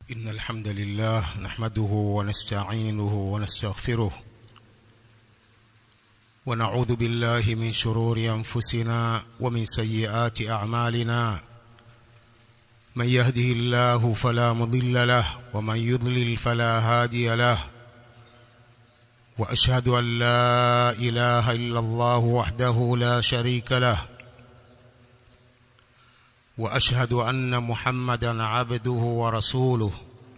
إن الحمد لله نحمده ونستعينه ونستغفره ونعوذ بالله من شرور أنفسنا ومن سيئات أعمالنا من يهده الله فلا مضل له ومن يضلل فلا هادي له وأشهد أن لا إله إلا الله وحده لا شريك له واشهد ان محمدا عبده ورسوله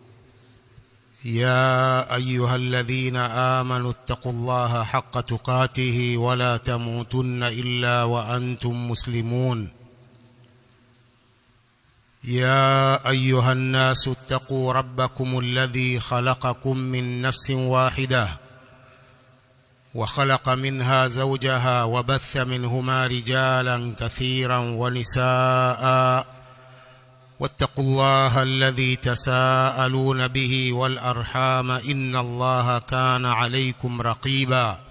يا ايها الذين امنوا اتقوا الله حق تقاته ولا تموتن الا وانتم مسلمون يا ايها الناس اتقوا ربكم الذي خلقكم من نفس واحده وخلق منها زوجها وبث منهما رجالا كثيرا ونساء واتقوا الله الذي تساءلون به والارحام ان الله كان عليكم رقيبا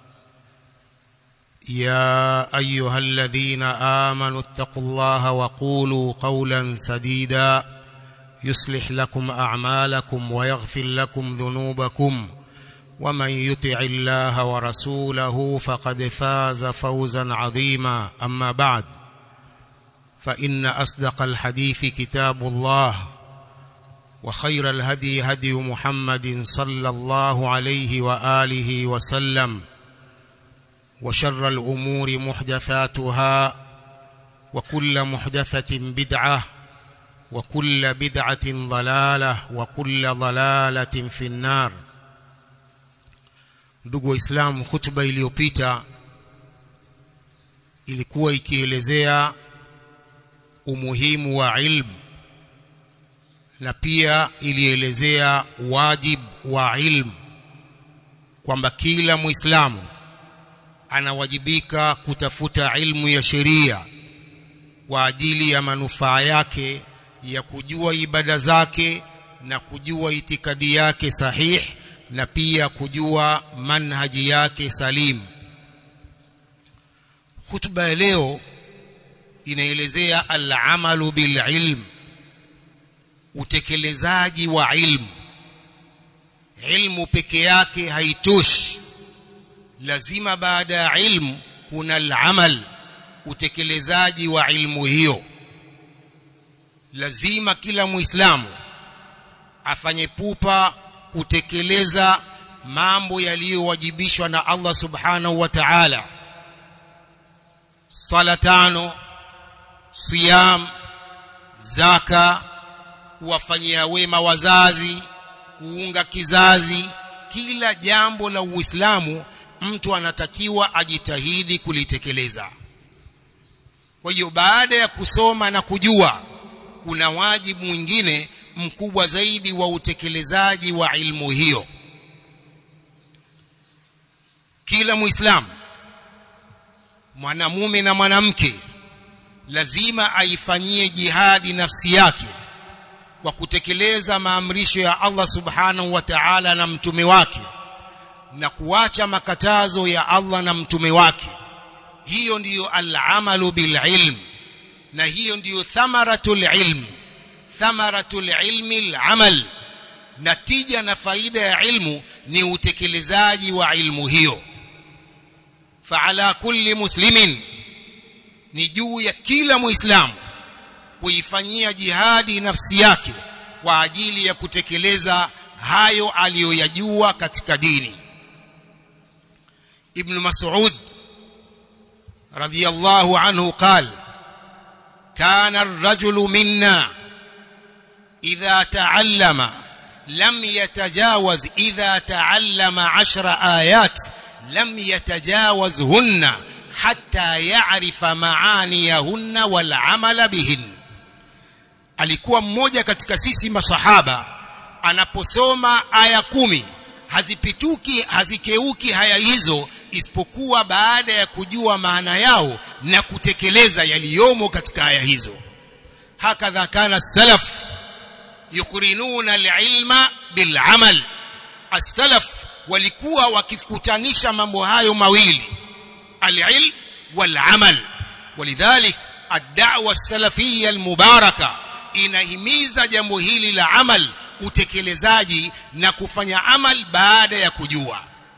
يا ايها الذين امنوا اتقوا الله وقولوا قولا سديدا يصلح لكم اعمالكم ويغفر لكم ذنوبكم ومن يطع الله ورسوله فقد فاز فوزا عظيما اما بعد فان اصدق الحديث كتاب الله وخير الهدي هدي محمد صلى الله عليه واله وسلم وشر الامور محدثاتها وكل محدثه بدعه وكل بدعه ضلاله وكل ضلاله في النار ndugu waislamu hutuba iliyopita ilikuwa ikielezea umuhimu wa ilmu na pia ilielezea wajib wa ilmu kwamba kila muislamu anawajibika kutafuta ilmu ya sheria kwa ajili ya manufaa yake ya kujua ibada zake na kujua itikadi yake sahihi na pia kujua manhaji yake salim khutba ya leo inaelezea al-amalu bil ilm utekelezaji wa ilmu ilmu peke yake haitoshi lazima baada ya ilmu kuna al-amal utekelezaji wa ilmu hiyo lazima kila muislamu afanye pupa kutekeleza mambo yaliyowajibishwa na Allah subhanahu wa ta'ala sala tano siyam zaka kuwafanyia wema wazazi kuunga kizazi kila jambo la Uislamu mtu anatakiwa ajitahidi kulitekeleza kwa hiyo baada ya kusoma na kujua kuna wajibu mwingine mkubwa zaidi wa utekelezaji wa ilmu hiyo kila muislamu mwanamume na mwanamke lazima aifanyie jihadi nafsi yake kwa kutekeleza maamrisho ya Allah subhanahu wa ta'ala na mtume wake na kuacha makatazo ya Allah na mtume wake hiyo ndiyo al-amalu bil ilm na hiyo ndiyo thamaratul ilm thamaratul ilmi al-amal natija na faida ya ilmu ni utekelezaji wa ilmu hiyo faala kulli muslimin ni juu ya kila muislamu kuifanyia jihadi nafsi yake kwa ajili ya kutekeleza hayo aliyoyajua katika dini ibn mas'ud radiyallahu anhu qala kana ar-rajulu minna إذا تعلم لم يتجاوز إذا تعلم عشر آيات لم يتجاوزهن حتى يعرف معانيهن والعمل بهن alikuwa mmoja katika sisi masahaba anaposoma aya kumi hazipituki hazikeuki haya hizo isipokuwa baada ya kujua maana yao na kutekeleza yaliyomo katika aya hizo hakadha kana salaf yuqrinuna alilma bilamal as-salaf walikuwa wakikutanisha mambo hayo mawili alilm walamal walidhalik ad-da'wa as-salafiyya al-mubaraka inahimiza jambo hili la amal utekelezaji na kufanya amal baada ya kujua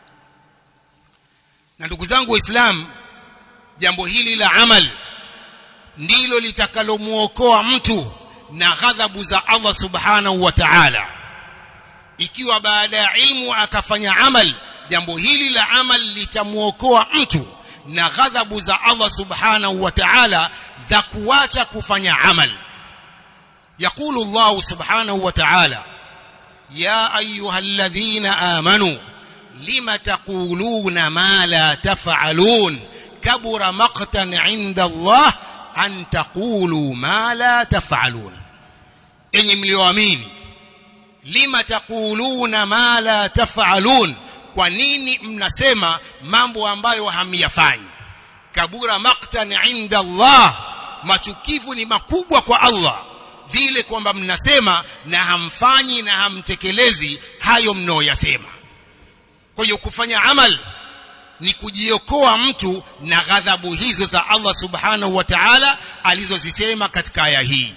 na ndugu zangu waislamu jambo hili la amal ndilo litakalomuokoa mtu na ghadhabu za Allah subhanahu wa ta'ala ikiwa baada ya ilmu akafanya amal jambo hili la amal litamuokoa mtu na ghadhabu za Allah subhanahu wa ta'ala za kuacha kufanya amal يقول الله سبحانه وتعالى يا أيها الذين آمنوا لم تقولون ما لا تفعلون كبر مقتا عند الله أن تقولوا ما لا تفعلون إن مليوامين لم تقولون ما لا تفعلون kwa nini mnasema mambo ambayo hamyafanyi kabura maktan inda Allah machukivu ni makubwa kwa Allah vile kwamba mnasema na hamfanyi na hamtekelezi hayo mnaoyasema kwa hiyo kufanya amal ni kujiokoa mtu na ghadhabu hizo za Allah subhanahu wa ta'ala alizozisema katika aya hii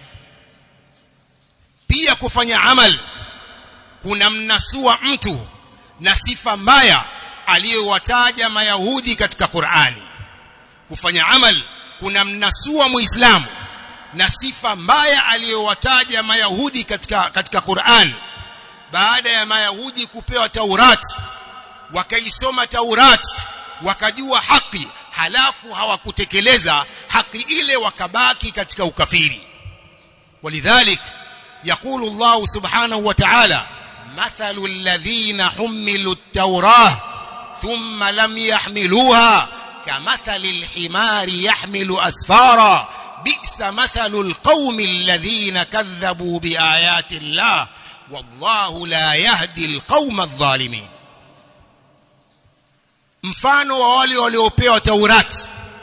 pia kufanya amal kuna mnasua mtu na sifa mbaya aliyowataja mayahudi katika Qur'ani kufanya amal kuna mnasua muislamu na sifa mbaya aliyowataja mayahudi katika katika Qur'an baada ya mayahudi kupewa Taurati wakaisoma Taurati wakajua haki halafu hawakutekeleza haki ile wakabaki katika ukafiri walidhalik يقول الله سبحانه وتعالى مثل الذين حملوا التوراة ثم لم يحملوها كمثل الحمار يحمل أسفارا بئس مثل القوم الذين كذبوا بآيات الله والله لا يهدي القوم الظالمين mfano wa wale waliopewa Taurati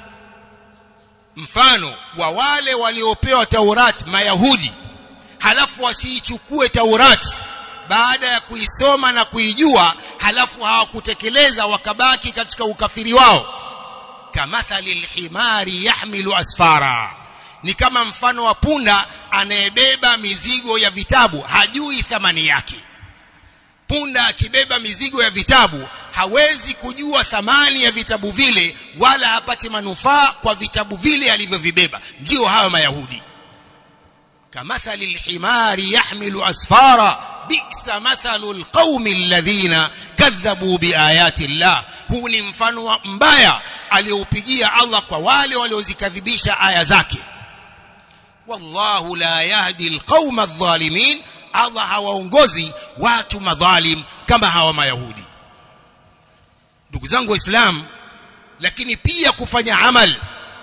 mfano wa wale waliopewa Taurati mayahudi halafu wasiichukue Taurati baada ya kuisoma na kuijua halafu hawakutekeleza wakabaki katika ukafiri wao kamathali alhimari yahmilu asfara ni kama mfano wa punda anayebeba mizigo ya vitabu hajui thamani yake punda akibeba mizigo ya vitabu hawezi kujua thamani ya vitabu vile wala hapati manufaa kwa vitabu vile alivyovibeba ndio hawa mayahudi kamathali alhimari yahmilu asfara bi'sa mathalu alqaumi alladhina kadhabu biayati llah huu ni mfano mbaya aliyoupigia Allah kwa wale waliozikadhibisha aya zake wallahu la yahdi alqauma adh-dhalimin Allah hawaongozi watu madhalim kama hawa mayahudi ndugu zangu waislamu lakini pia kufanya amal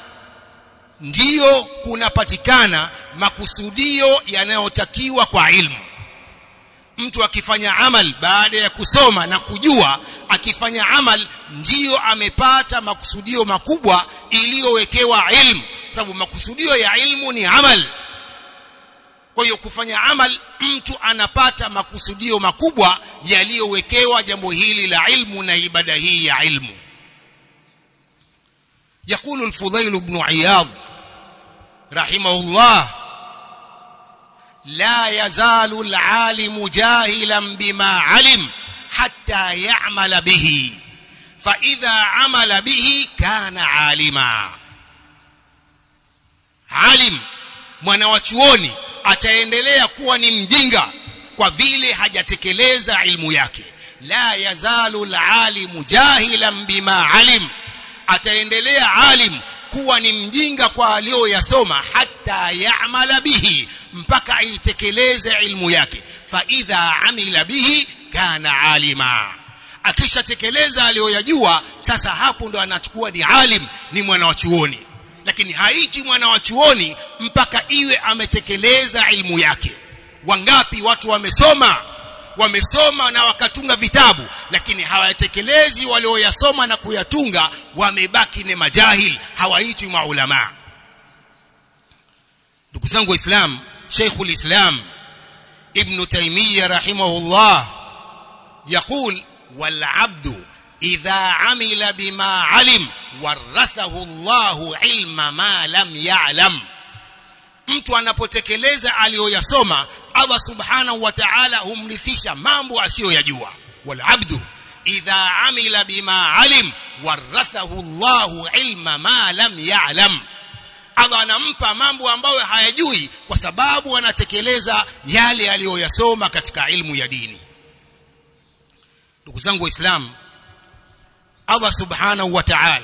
ndiyo kunapatikana makusudio yanayotakiwa kwa ilmu mtu akifanya amal baada ya kusoma na kujua akifanya amal ndiyo amepata makusudio makubwa iliyowekewa ilmu sababu makusudio ya ilmu ni amal kwa hiyo kufanya amal mtu anapata makusudio makubwa yaliyowekewa jambo hili la ilmu na ibada hii ya ilmu يقول الفضيل بن عياض رحمه الله لا يزال العالم جاهلا بما علم حتى يعمل به فإذا عمل به كان عالما عالم mwanawachuoni ataendelea kuwa ni mjinga kwa vile hajatekeleza ilmu yake la yazalu alalimu jahilan bima alim ataendelea alim kuwa ni mjinga kwa aliyoyasoma hata yamala bihi mpaka aitekeleze ilmu yake fa idha amila bihi kana alima akishatekeleza aliyoyajua sasa hapo ndo anachukua ni alim ni mwana wa chuoni lakini haiti mwana wa chuoni mpaka iwe ametekeleza ilmu yake wangapi watu wamesoma wamesoma na wakatunga vitabu lakini hawatekelezi walioyasoma na kuyatunga wamebaki ni majahil hawaitwi maulama ndugu zangu waislamu Sheikhul Islam Ibn Taymiyyah rahimahullah يقول والعبد إذا عمل بما علم ورثه الله علم ما لم يعلم mtu anapotekeleza aliyoyasoma Allah subhanahu wa ta'ala humrithisha mambo asiyoyajua wal abdu idha amila bima alim warathahu Allahu ilma ma lam ya'lam Allah anampa mambo ambayo hayajui kwa sababu anatekeleza yale aliyoyasoma katika ilmu ya dini ndugu zangu waislamu Allah subhanahu wa ta'ala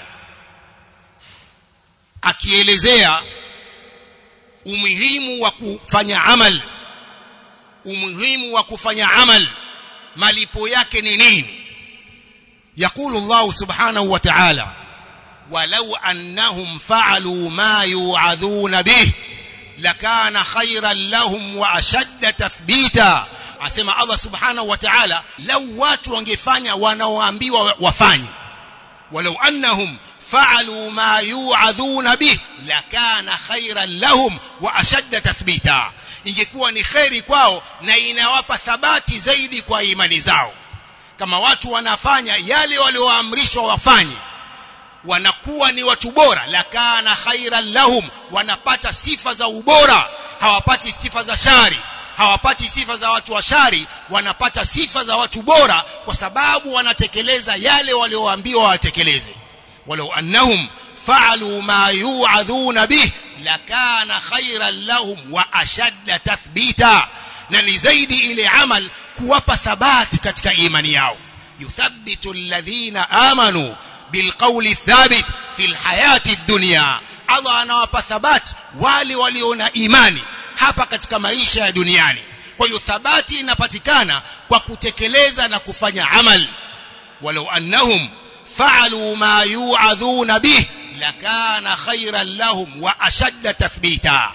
akielezea umuhimu wa kufanya amal umuhimu wa kufanya amal malipo yake ni nini يقول الله سبحانه وتعالى ولو أنهم فعلوا ما يوعظون به لكان خيرا لهم وأشد تثبيتا asema Allah subhanahu wa ta'ala lau watu wangefanya wanaoambiwa wafanye walau annahum fa'alu ma yu'adhuna bih lakana khairan lahum wa ashadda tathbita ingekuwa ni khairi kwao na inawapa thabati zaidi kwa imani zao kama watu wanafanya yale walioamrishwa wafanye wanakuwa ni watu bora lakana khairan lahum wanapata sifa za ubora hawapati sifa za shari hawapati sifa za watu wa shari wanapata sifa za watu bora kwa sababu wanatekeleza yale walioambiwa watekeleze walau annahum fa'alu ma yu'adhuna bih lakana khairan lahum wa ashadda tathbita na ni zaidi ile amal kuwapa thabati katika imani yao yuthabbitu alladhina amanu bilqawli thabit fil hayati dunya Allah anawapa thabati wale walio na imani hapa katika maisha ya duniani kwa hiyo thabati inapatikana kwa kutekeleza na kufanya amal walau annahum fa'alu ma yu'adhuna bih lakana khairan lahum wa ashadda tathbita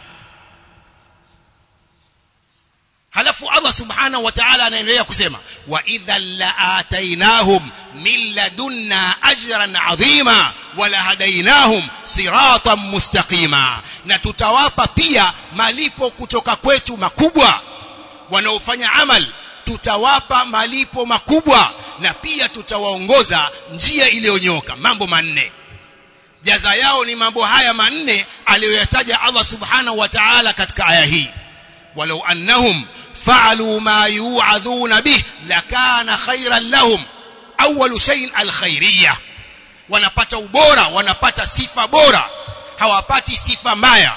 halafu Allah subhanahu wa ta'ala anaendelea kusema wa idhan la'atainahum min ladunna ajran 'azima wa lahadainahum siratan mustaqima na tutawapa pia malipo kutoka kwetu makubwa wanaofanya amal tutawapa malipo makubwa na pia tutawaongoza njia iliyonyoka mambo manne jaza yao ni mambo haya manne aliyoyataja Allah subhanahu wa ta'ala katika aya hii walau annahum فعلوا ما يوعظون به لكان خيرا لهم اول شيء الخيريه wanapata ubora wanapata sifa bora hawapati sifa mbaya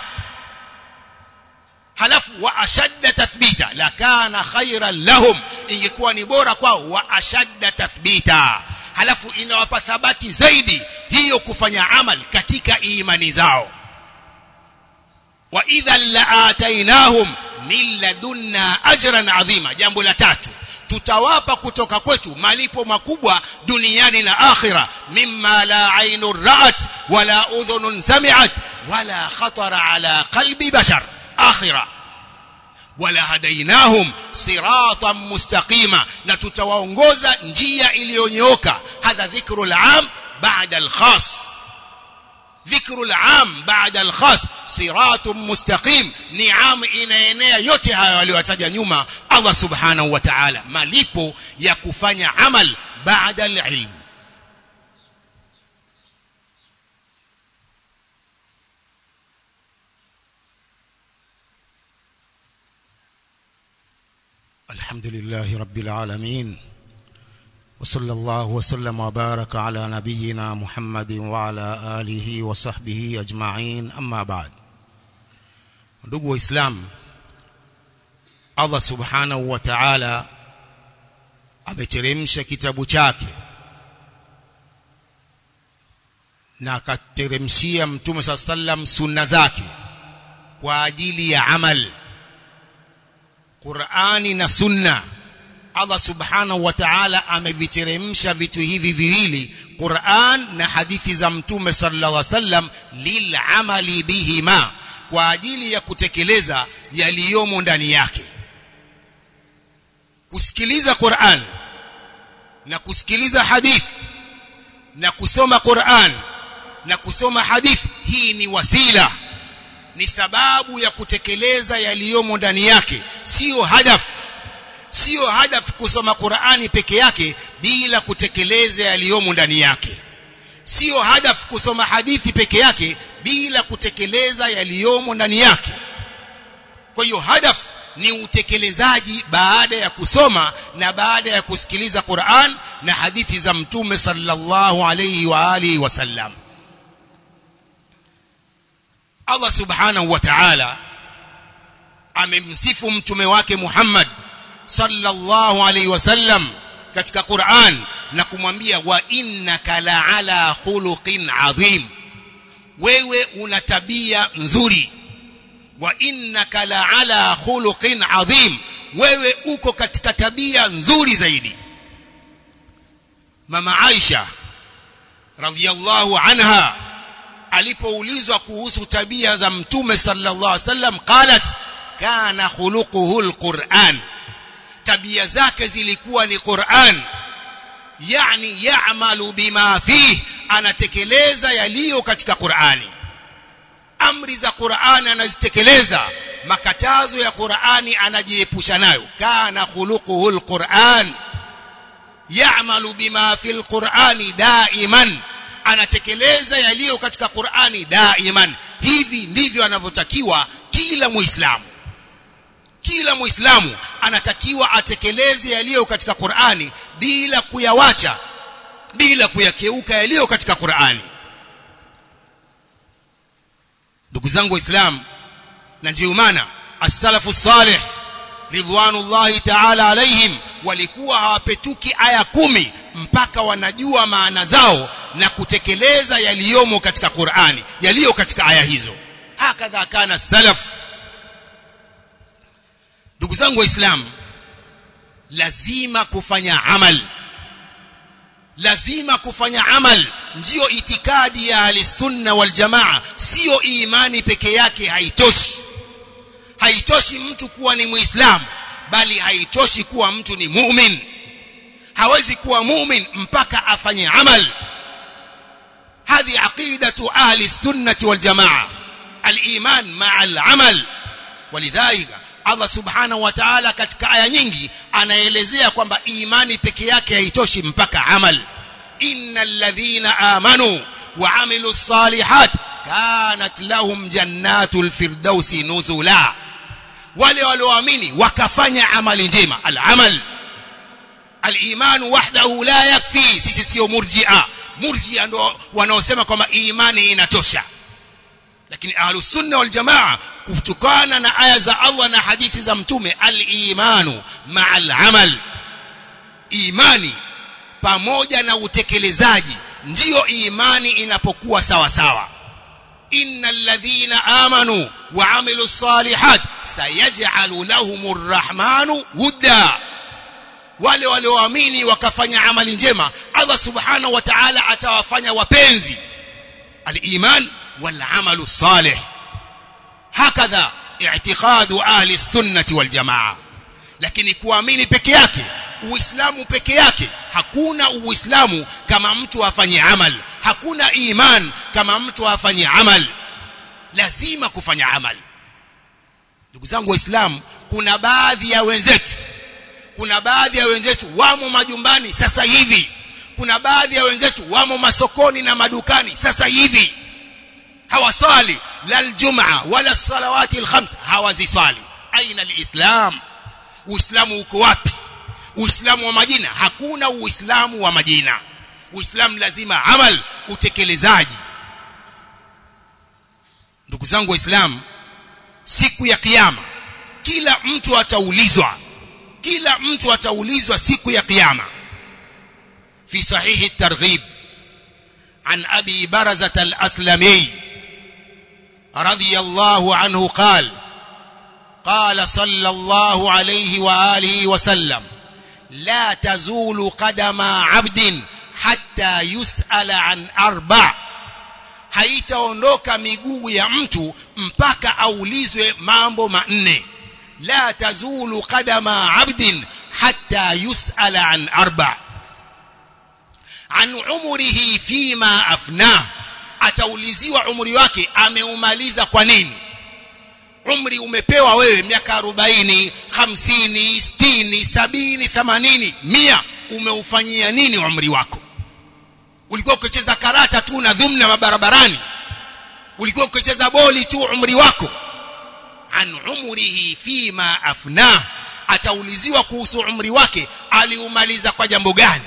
halafu wa ashadda tathbita lakana khairan lahum ingekuwa ni bora kwao wa ashadda tathbita halafu inawapa thabati zaidi hiyo kufanya amal katika imani zao wa idhan la'atainahum min ladunna ajran adhima jambo la tatu tutawapa kutoka kwetu malipo makubwa duniani na akhira mimma la ainu ra'at wala udhunun sami'at wala khatara ala qalbi bashar akhira wala hadainahum siratan mustaqima na tutawaongoza njia iliyonyooka hadha dhikrul am ba'da al-khas ذكر العام بعد الخاص صراط مستقيم نعم inaenea yote hayo aliyotaja nyuma Allah subhanahu wa ta'ala malipo ya kufanya amal baada al-ilm الحمد لله رب العالمين وصلى الله وسلم وبارك على نبينا محمد وعلى آله وصحبه أجمعين أما بعد ndugu waislamu Allah subhanahu wa ta'ala ameteremsha kitabu chake na akateremshia mtume saa sallam sunna zake kwa ajili ya amal Qur'ani na sunna Allah subhanahu wa ta'ala ameviteremsha vitu hivi viwili Qur'an na hadithi za mtume sallallahu alaihi wasallam lil'amali bihima kwa ajili ya kutekeleza yaliyomo ndani yake kusikiliza Qur'an na kusikiliza hadith na kusoma Qur'an na kusoma hadith hii ni wasila ni sababu ya kutekeleza yaliyomo ndani yake sio hadafu sio hadafu kusoma Qur'ani peke yake bila kutekeleza yaliyomo ndani yake sio hadafu kusoma hadithi peke yake bila kutekeleza yaliyomo ndani yake kwa hiyo hadafu ni utekelezaji baada ya kusoma na baada ya kusikiliza Qur'an na hadithi za mtume sallallahu alayhi wa alihi wasallam Allah subhanahu wa ta'ala amemsifu mtume wake Muhammad sallallahu alayhi wasallam katika Qur'an na kumwambia wa innaka la'ala khuluqin adhim wewe una tabia nzuri wa innaka la'ala khuluqin adhim wewe uko katika tabia nzuri zaidi mama Aisha radhiyallahu anha alipoulizwa kuhusu tabia za mtume sallallahu alaihi wasallam qalat kana khuluquhu alquran tabia zake zilikuwa ni Qur'an yani ya'malu bima fihi anatekeleza yaliyo katika Qur'ani amri za Qur'ani anazitekeleza makatazo ya Qur'ani anajiepusha nayo kana khuluquhu alquran ya'malu bima fil qur'ani daiman anatekeleza yaliyo katika Qur'ani daiman hivi ndivyo anavyotakiwa kila muislamu kila muislamu anatakiwa atekeleze yaliyo katika Qur'ani bila kuyawacha bila kuyakeuka yaliyo katika Qur'ani ndugu zangu waislamu na ndio maana as-salafu salih ridwanullahi ta'ala alaihim walikuwa hawapetuki aya kumi mpaka wanajua maana zao na kutekeleza yaliyomo katika Qur'ani yaliyo katika aya hizo hakadha kana salaf ndugu zangu waislamu lazima kufanya amal lazima kufanya amal ndiyo itikadi ya ahlisunna wal jamaa sio imani peke yake haitoshi haitoshi mtu kuwa ni muislamu bali haitoshi kuwa mtu ni mu'min hawezi kuwa mu'min mpaka afanye amal هذه عقيدة أهل السنة والجماعة الإيمان مع العمل ولذلك Allah subhanahu wa ta'ala katika aya nyingi anaelezea kwamba imani peke yake haitoshi mpaka amal innal ladhina amanu wa amilus salihat kanat lahum jannatul firdausi nuzula wale walioamini wakafanya amali njema al-amal al-iman wahdahu la yakfi sisi sio murji'a murji'a ndo wanaosema kwamba imani inatosha lakini ahlus sunna wal jamaa kutokana na aya za Allah na hadithi za mtume al-imanu ma'al amal imani pamoja na utekelezaji ndiyo imani inapokuwa sawa sawa innal ladhina amanu wa amilus salihat sayaj'alu lahumur rahmanu wudda wale walioamini wakafanya amali njema Allah subhanahu wa ta'ala atawafanya wapenzi al-iman wal amalu salih hakadha i'tiqadu ahli sunnati wal jamaa lakini kuamini peke yake uislamu peke yake hakuna uislamu kama mtu afanye amal hakuna iman kama mtu afanye amal lazima kufanya amal ndugu zangu waislamu kuna baadhi ya wenzetu kuna baadhi ya wenzetu wamo majumbani sasa hivi kuna baadhi ya wenzetu wamo masokoni na madukani sasa hivi hawasali la aljumaa wala salawati alkhams hawaziswali aina alislam uislamu uko wapi uislamu wa majina hakuna uislamu wa majina uislamu lazima amal utekelezaji ndugu zangu waislamu siku ya kiyama kila mtu ataulizwa kila mtu ataulizwa siku ya kiyama fi sahihi at-targhib an abi barazah al-aslami رضي الله عنه قال قال صلى الله عليه واله وسلم لا تزول قدم عبد حتى يسأل عن اربع haitaondoka miguu ya mtu mpaka aulizwe mambo manne la tazulu qadama abdin hatta yusala an arba an umrihi fima afnah atauliziwa umri wake ameumaliza kwa nini umri umepewa wewe miaka 40 50 60 70 80 100 umeufanyia nini umri wako ulikuwa ukicheza karata tu na dhumna mabarabarani ulikuwa ukicheza boli tu umri wako an umrihi fima afnah atauliziwa kuhusu umri wake aliumaliza kwa jambo gani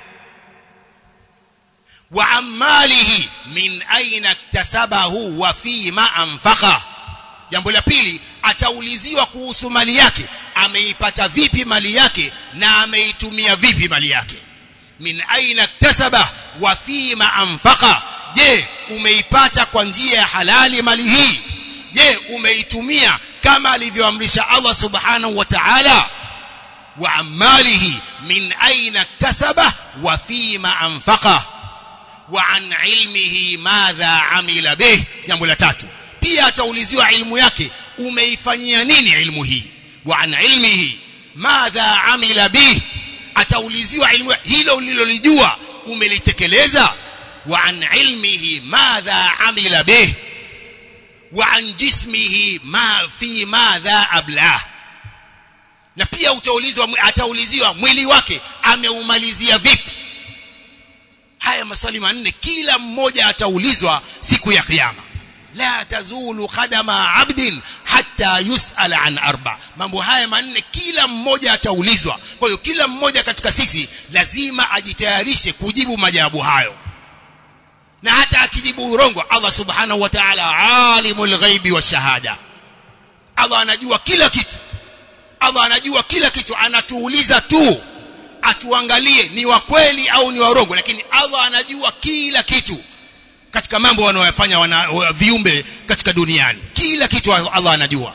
wa amalihi min aina iktasabahu wa fima anfaqa jambo la pili atauliziwa kuhusu mali yake ameipata vipi mali yake na ameitumia vipi mali yake min aina iktasaba wa fima anfaqa je umeipata kwa njia ya halali mali hii je umeitumia kama alivyoamrisha Allah subhanahu wa ta'ala wa amalihi min aina iktasaba wa fima anfaqa wa an ilmihi madha amila bih jambo la tatu pia atauliziwa ilmu yake umeifanyia nini ilmu hii wa an ilmihi madha amila bih atauliziwa ilmu hilo ulilolijua umelitekeleza wa an ilmihi madha amila bih wa an jismihi ma fi madha ablah na pia utaulizwa atauliziwa mwili wake ameumalizia vipi haya maswali manne kila mmoja ataulizwa siku ya kiyama la tazulu qadama abdin hatta yusala an arba mambo haya manne kila mmoja ataulizwa kwa hiyo kila mmoja katika sisi lazima ajitayarishe kujibu majawabu hayo na hata akijibu urongo Allah subhanahu wa ta'ala alimul ghaibi wa shahada Allah anajua kila kitu Allah anajua kila kitu anatuuliza tu atuangalie ni wa kweli au ni warongo lakini Allah anajua kila kitu katika mambo wanayofanya wana, viumbe katika duniani kila kitu Allah anajua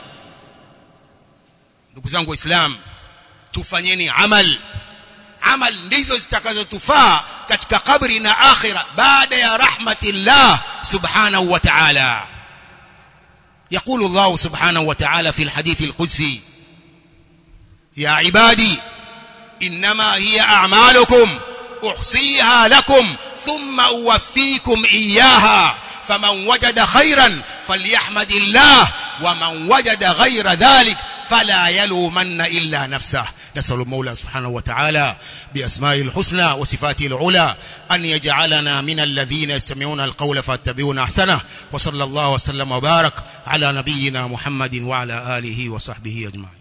ndugu zangu waislamu tufanyeni amal amal ndizo zitakazotufaa katika kabri na akhira baada ya rahmatillah subhanahu wa ta'ala يقول الله سبحانه وتعالى في الحديث القدسي يا عبادي إنما هي أعمالكم أحصيها لكم ثم أوفيكم إياها فمن وجد خيرا فليحمد الله ومن وجد غير ذلك فلا يلومن إلا نفسه نسأل المولى سبحانه وتعالى بأسمائه الحسنى وصفاته العلى أن يجعلنا من الذين يستمعون القول فاتبعون أحسنه وصلى الله وسلم وبارك على نبينا محمد وعلى آله وصحبه أجمعين